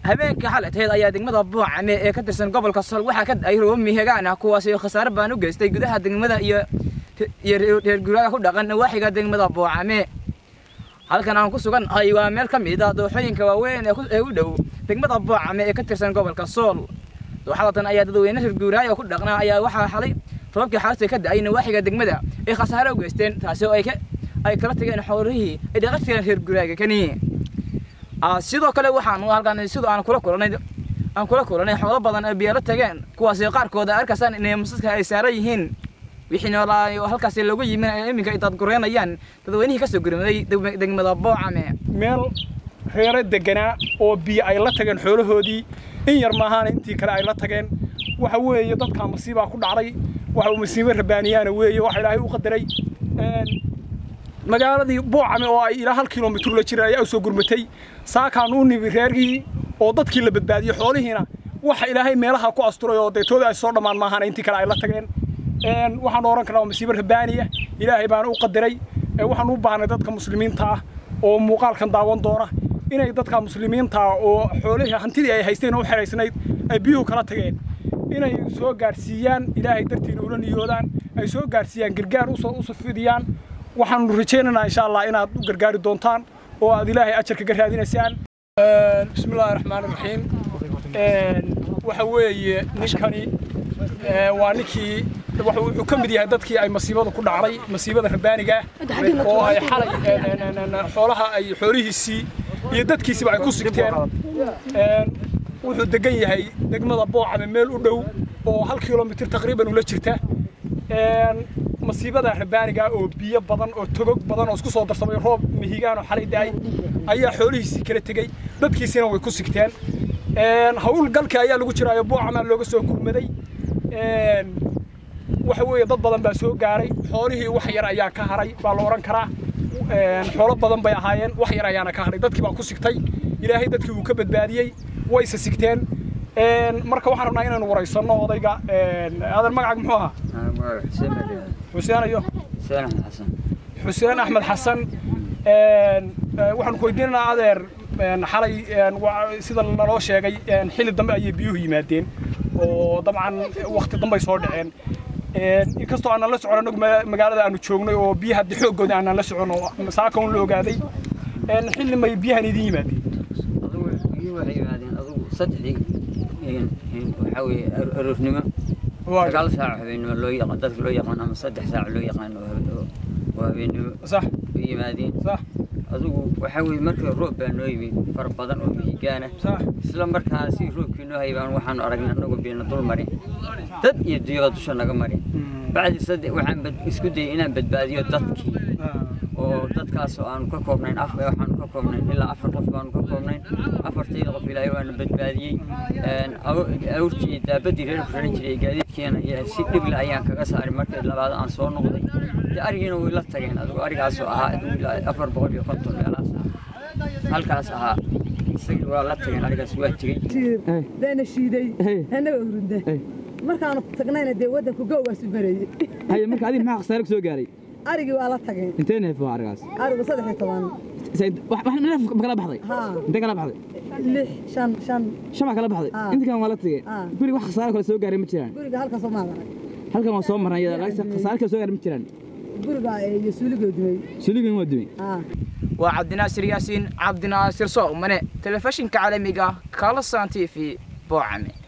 habeenkii xalatayd ayaa degmada buucame ee ka tirsan gobolka sol waxaa ka da-ay roobami hegaan ah kuwaasi khasaare baan u geystay gudaha degmada iyo iyo reer guraaga ku dhaqan nawaaxiga degmada buucame halkan aan ku sugan ahay waa meel ka mid ah dooxooyinka waaweyn ee u dhow degmada buucame ee ka tirsan gobolka sool dooxadatan ayaa dadweyne reer guuraaga ku dhaqnaa ayaa waxaa xalay roobkii xaalasta ka da-ay nawaaxiga degmada ay khasaare u geysteen taasi oo ay ka ay kala tageen xoolihii ay dhaqan jireen reer guraaga kani sidoo kale waxaan halkan sidoo aan kula kulanay aan kula kulanay xoolo badan oo biyo la tageen kuwaasi qaarkooda arkaysaan inay masaska ay saaran yihiin wixii noolaa halkaasi lagu yimin ay iminka ay dadgureynayaan dadweynihii kasoo gurmaday degmada boocame meel reero deganaa oo biyo ay la tageen xoolahoodii in yar maahaana intii kale ay la tageen waxa weeye dadkaa masiibaa ku dhacday waxa uu masiibo rabaaniyaana weeye waxa ilaahay u qadaray magaaladii buucame oo ay ilaa hal kilomitr la jira ayaa u soo gurmatay saakaan u nimi reergii oo dadkii la badbaadiyey xoolihiina waxa ilaahay meelaha ku asturay oo deetooda ay soo dhammaan maahaana intii kale ay la tageen waxaan oran karnaa waa masiibo rabaaniya ilaahay baana u qadaray waxaan u baahnay dadka muslimiinta ah oo muuqaalkan daawan doona inay dadka muslimiinta ah oo xoolihii hantidii ay haysteen oo u xeraysnayd ay biyuhu kala tageen inay soo gaarsiiyaan ilaahay dartiina ula niyoodaan ay soo gaarsiiyaan gargaar usoo fidiyaan waxaanu rajaynaynaa insha allah inaad u gargaari doontaan oo aad ilaahay ajarka ga raadinaysaan bismi illaahi raxmaan raxiim waxa weeye ninkani waa ninkii wuxuu ka mid yahay dadkii ay masiibada ku dhacday masiibada rabaaniga oo ay xalay xoolaha ay xoolihiisii iyo dadkiisiba ay ku sigteen wuxuu degan yahay degmada boocame meel u dhow oo hal kilomitr taqriiban ula jirta masiibada rabaaniga oo biyo badan oo togog badan oo isku soo darsamay roob mihigaan oo xalay da-ay ayaa xoolihiisii kala tegey dadkiisina way ku sigteen howlgalka ayaa lagu jiraayo buucamaa looga soo gurmaday waxa weeye dad badan baa soo gaaray xoolihii wax yar ayaa ka haray baa la odhan karaa xoolo badan bay ahaayeen wax yar ayaana ka haray dadkii baa ku sigtay ilaahay dadkii uu ka badbaadiyey wayse sigteen marka waxaan rabnaa inaynu waraysanno odayga adan magacaaga muxuu ahaa xuseen ayo xuseen axmed xasan waxaanu ku weydiinaynaa adeer xalay sida naloo sheegay xilli dambe ayay biyuhu yimaadeen oo dabcan wakti dambay soo dhaceen inkastoo aanan la socon anagu magaalada aanu joognay oo biyaha de xooggooda aanan la socon oo saaka un la ogaaday xilli may biyahan idin yimaadeen waxay yimaadeen adugu saddexdii waxaa weeye aroornimo sagaal saac habeenimo loo yaqaan dadka loo yaqaan ama saddex saac loo yaqaan oo habeenimo sax bay yimaadeen sax adugu waxaa weeye markii roob baa noo yimid fara badan oo mihigaana sax isla markaana si roobkii noo haybaan waxaanu aragnay annagoo biina dul marin dad iyo duyaba dusha naga marin bacdi saddex waxaan isku dayay inaan badbaadiyo dadkii oo dadkaasoo aanu ka koobnayn af waxaanu ka koobnayn ilaa afar qof baanu ka koobnayn afartayda qof ilaahay waana badbaadiyey awrtii iyo daabadii reer ku raran jiray gaadiidkiina iyo si dhible ayaan kaga saaray markii labaad aan soo noqday dee arigiina way la tageen adigu arigaasoo ahaa ilaa afar boqol iyo konton meelaas ah halkaas ahaa isagii waa la tageen arigaas waa tegey deena shiiday annaga hurunda markaanu tagnayna dee waddanku gow waa subareeyey haye marka adiga maxaa khasaare ku soo gaaray arigii waa la tageen intee neef waa arigaas arigu saddex iyo toban wax neef ma kala baxday haa intee kala baxday lix shan shan shan baa kala baxday Ah. inta kale waa la tagay Ah. guriga wax khasaare kale soo gaaray ma jiraan guriga halkaasoo maad arag halkan waa soo marnay iyada laakiin khasaare kale soo gaaray ma jiraan guriga iyo suuligoo dumay suligan waa dumay haa waa cabdinaasir yaasiin cabdinaasir soomane telefishinka caalamiga kalasan t v boocame